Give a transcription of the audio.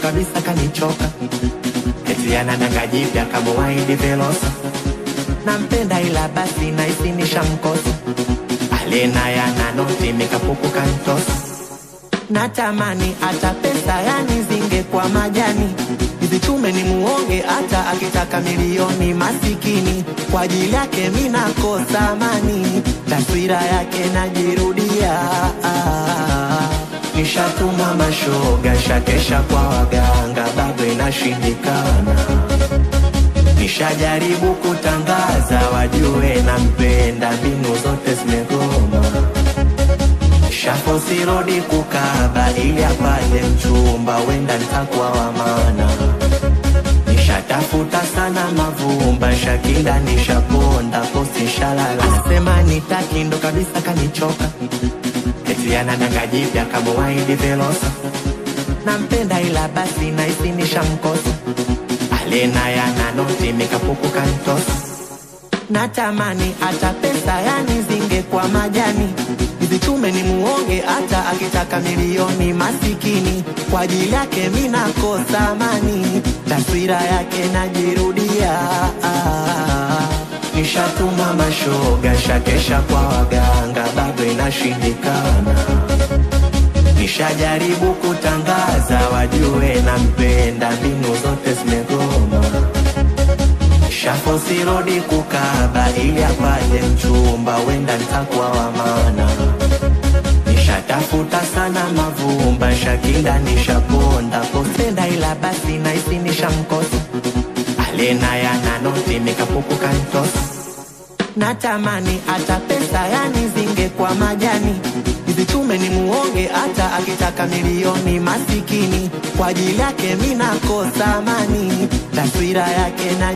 kabisa kanichoka, eti anadanga jipya kamuwaidi Velosa. Nampenda ila basi nahisi nishamkosa, alena yana noti mikapuku kantosa. Natamani hata pesa yani zingekuwa majani Nizichume ni muonge hata akitaka milioni masikini Kwa ajili yake mi nakosa amani Taswira yake najirudia Nishatuma mashoga shakesha kwa waganga bado inashindikana Nishajaribu kutangaza wajue nampenda mbinu zote zimegoma Shafosi rodi kukaba ili apate mchumba, wenda nitakuwa wa maana. Nishatafuta sana mavumba, shakinda nishaponda, posti shalala. Anasema nitaki ndo kabisa kanichoka, eti anadanga jipya kamuwaidi Velosa. Nampenda ila basi nahisi nishamkosa, alena yana noti mikapuku kantosa. Natamani hata pesa yani zingekuwa majani Nizichume ni muonge hata akitaka milioni masikini Kwa ajili yake mi nakosa amani Taswira yake najirudia Nishatuma mashoga shakesha kwa waganga bado inashindikana Nishajaribu kutangaza wajue nampenda mbinu zote zimegoma Shafosi rodi kukaba ili apate mchumba, wenda nitakuwa wa maana. Nishatafuta sana mavumba, shakinda nishaponda, postenda ila basi nahisi nishamkosa. Alena yana noti mikapuku kantosa. Natamani hata pesa yani zingekuwa majani Nizichume ni muonge hata akitaka milioni masikini Kwa ajili yake mi nakosa amani Taswira yake na